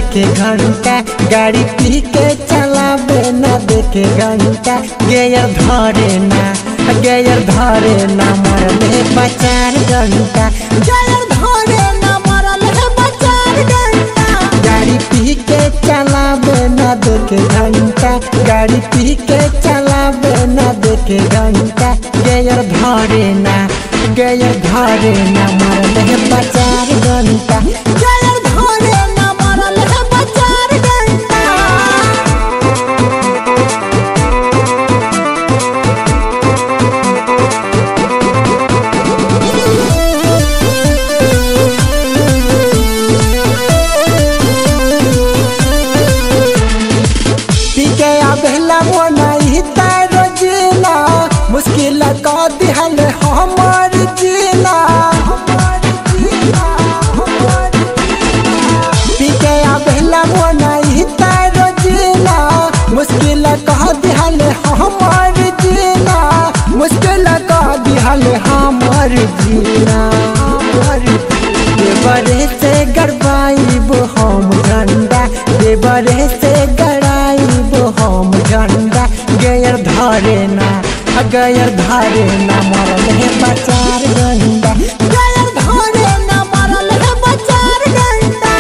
देखे घंटा गाड़ी पी के चलावे न देखे घंटा गेयर धरे ना गेयर धरे ना मरले बचार घंटा गेयर धरे ना मरले बचार घंटा गाड़ी पी के चलावे न देखे घंटा गाड़ी पी के चलावे न देखे घंटा गेयर धरे ना गेयर धरे ना मरले बचार घंटा गेयर धरे ना मरले बचार घंटा पीके आबेला मोनाई तारो जीना मुश्किल का दिहल हमार जीना पीके आबेला मोनाई तारो जीना मुश्किल का दिहल हमार जीना मुश्किल का दिहल हमार जीना देवरे से गड़बाइब हम झंडा देवरे से गड़ाइब हम झंडा गयर धरे ना गयर धरे ना मरल है बचार गंडा गयर धरे ना मरल है बचार गंडा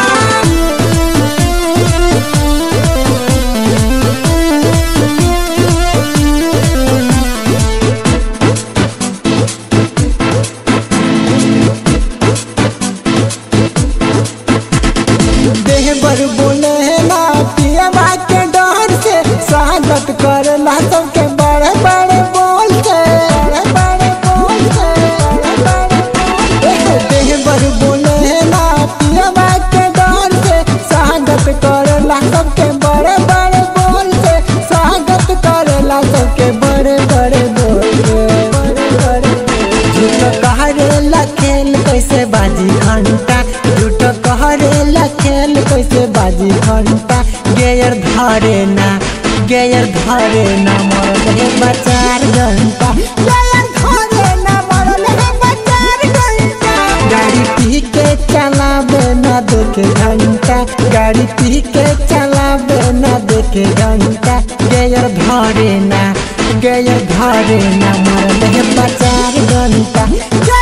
देह बर बोले ना पियवा के डर से स्वागत करला सबके बड़े बड़े बोल से बड़े बड़े बोल से बड़े बड़े बोल से। देह बर बोले ना पियवा के डर से स्वागत करला सबके बड़े बड़े बोल से स्वागत करला सबके बड़े बड़े बोल से बड़े बड़े झूठ कहरेला खेल कैसे बाजी घंटा झूठ कहरेला खेल कैसे बाजी घंटा गेयर धरे ना गेयर धरे ना मरल है बचार घंटा गेयर धरे ना मरल है बचार घंटा गाड़ी पी के चलावे ना देखे घंटा गाड़ी पी के चलावे ना देखे घंटा गेयर धरे ना गेयर धरे ना मरल है बचार घंटा